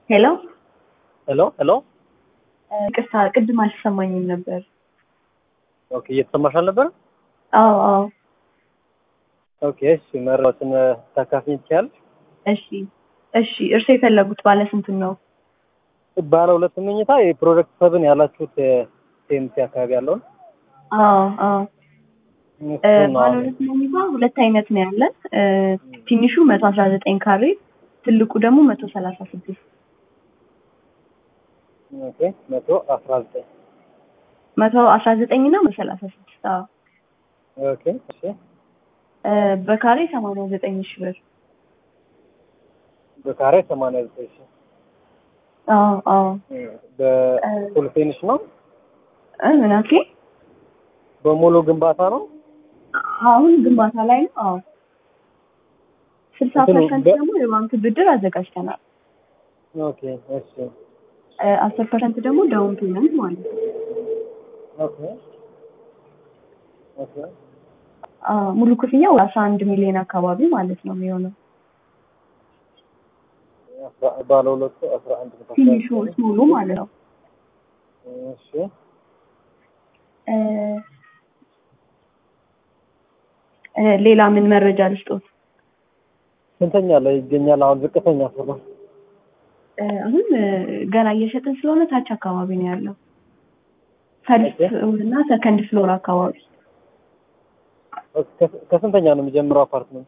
ሄሎ ሄሎ ሄሎ። ቅርታ ቅድም አልተሰማኝም ነበር። ኦኬ እየተሰማሽ አልነበረ? አዎ አዎ። ኦኬ እሺ፣ መረጃዎችን ታካፍኝ ትችያለሽ? እሺ እሺ። እርሶ የፈለጉት ባለ ስንቱን ነው? ባለ ሁለት መኝታ የፕሮጀክት ሰብን ያላችሁት ቴምሲ አካባቢ ያለውን አዎ አዎ። እሱን ነው ባለ አሁን። ሁለት መኝታ ሁለት አይነት ነው ያለን። እ፣ ትንሹ መቶ አስራ ዘጠኝ ካሬ ትልቁ ደግሞ መቶ ሰላሳ ስድስት ኦኬ መቶ አስራ ዘጠኝ መቶ አስራ ዘጠኝ እና መቶ ሰላሳ ስድስት አዎ። ኦኬ እሺ። እ፣ በካሬ ሰማንያ ዘጠኝ ሺህ ብር በካሬ ሰማንያ ዘጠኝ ሺህ አዎ አዎ። በፉል ፊኒሽ ነው? እ፣ ምን አልከኝ? በሙሉ ግንባታ ነው? አሁን ግንባታ ላይ ነው። አዎ ስልሳ እንትኑ ፐርሰንት በ- ደግሞ የባንክ ብድር አዘጋጅተናል። ኦኬ እሺ። አስር ፐርሰንት ደግሞ ዳውን ፔመንት ማለት ነው። ኦኬ ኦኬ አዎ፣ ሙሉ ክፍያው አስራ አንድ ሚሊዮን አካባቢ ማለት ነው የሚሆነው። አስራ- ባለ ሁለቱ አስራ አንድ መቶ አስራ ትንሹ ዘጠኝ ሙሉ ማለት ነው። እሺ እ፣ እ፣ ሌላ ምን መረጃ ልስጦት? ስንተኛ ላይ ይገኛል? አሁን ዝቅተኛ ፍሎ እ፣ አሁን እ፣ ገና እየሸጥን ስለሆነ ታች አካባቢ ነው ያለው። ፈርስት እና ሰከንድ ፍሎር አካባቢ ከ- ከስንተኛ ነው የሚጀምረው አፓርትመንት?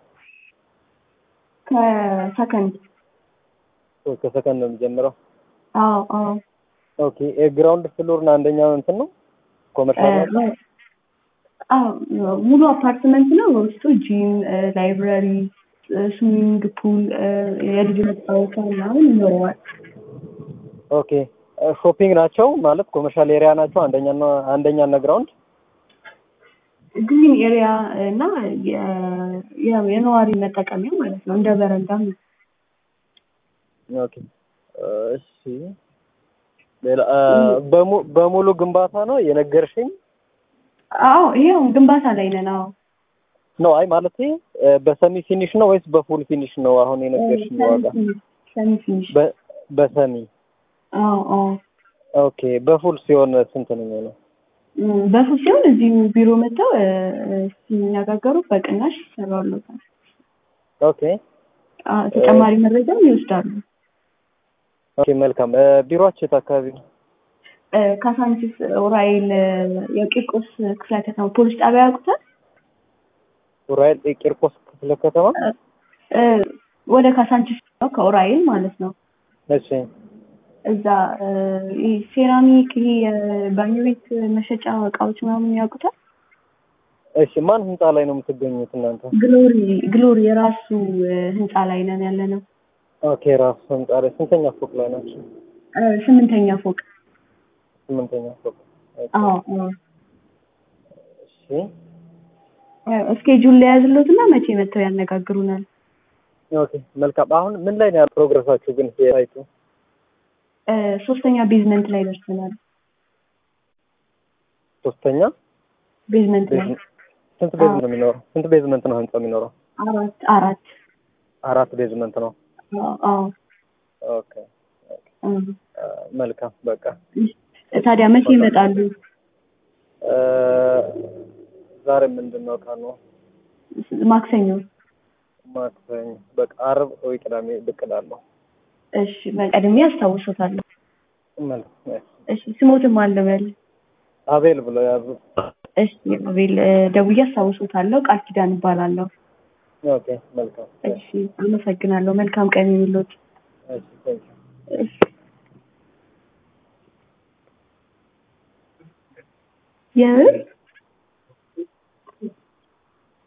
ከሰከንድ ከሰከንድ ነው የሚጀምረው። አዎ አዎ ኦኬ የግራውንድ ፍሎር እና አንደኛው እንትን ነው ኮመርሻል ነው? አዎ ሙሉ አፓርትመንት ነው። በውስጡ ጂም፣ ላይብራሪ፣ ስዊሚንግ ፑል፣ የልጅ መጫወቻ ምናምን ይኖረዋል። ኦኬ ሾፒንግ ናቸው ማለት ኮመርሻል ኤሪያ ናቸው። አንደኛ እና አንደኛ እና ግራውንድ ግሪን ኤሪያ እና የ- የ- የነዋሪ መጠቀሚያ ማለት ነው። እንደ በረንዳ ነው። ኦኬ እሺ ሌላ አ፣ በሙ- በሙሉ ግንባታ ነው የነገርሽኝ አዎ ይሄው ግንባታ ላይ ነን። አዎ ነው? አይ ማለት በሰሚ ፊኒሽ ነው ወይስ በፉል ፊኒሽ ነው? አሁን የነገርሽኝ ዋጋ ሰሚ ፊኒሽ። በ- በሰሚ አዎ አዎ ኦኬ በፉል ሲሆን ስንት ነው የሚሆነው? እም፣ በፉል ሲሆን እዚሁ ቢሮ መጥተው እ፣ እ፣ ሲነጋገሩ በቅናሽ ይሰራሉታል። ኦኬ አዎ፣ ተጨማሪ መረጃም ይወስዳሉ። ኦኬ መልካም እ፣ ቢሮአችሁ የት አካባቢ ነው? እ፣ ካሳንቺስ ኡራኤል እ፣ የቂርቆስ ክፍለ ከተማ ፖሊስ ጣቢያ ያውቁታል? ኡራኤል የቂርቆስ ክፍለ ከተማ እ፣ ወደ ካሳንቺስ ነው ከኡራኤል ማለት ነው። እሺ እዛ እ፣ ይሄ ሴራሚክ ይሄ የባኞ ቤት መሸጫ እቃዎች ምናምን ያውቁታል? እሺ ማን ህንፃ ላይ ነው የምትገኙት እናንተ? ግሎሪ ግሎሪ የራሱ እ፣ ህንፃ ላይ ነን ያለ ነው። ኦኬ ራሱ ህንፃ ላይ ስንተኛ ፎቅ ላይ ናቸው? እ፣ ስምንተኛ ፎቅ። ስምንተኛ ፎቅ ኦኬ። አዎ አዎ። እሺ እስኬጁል ለያዝሎት እና መቼ መጥተው ያነጋግሩናል? ኦኬ መልካም አሁን ምን ላይ ነው ያለው ፕሮግረሳችሁ ግን የሳይቱ እ፣ ሶስተኛ ቤዝመንት ላይ ደርሰናል። ሶስተኛ ቤዝመንት ላይ ቤዝመንት ስንት ቤዝመንት ነው የሚኖረው? ስንት ቤዝመንት ነው ህንፃው የሚኖረው? አራት አራት አራት ቤዝመንት ነው። አዎ አዎ። ኦኬ እ፣ አ፣ መልካም በቃ ታዲያ መቼ ይመጣሉ? እ፣ ዛሬ ምንድን ነው ቀኑ? ማክሰኞ። ማክሰኞ በቃ አርብ ወይ ቅዳሜ ብቅ እላለሁ። እሺ በቀድሜ አስታውሶታለሁ። መልካም እሺ ስሞትም አልበል። አቤል ብሎ ያዙ። እሺ አቤል እ፣ ደውዬ አስታውሶታለሁ። ቃል ኪዳን እባላለሁ። ኦኬ መልካም እሺ አመሰግናለሁ። መልካም ቀን ይሁንልዎት። እሺ ቴንክ ዩ እሺ የምን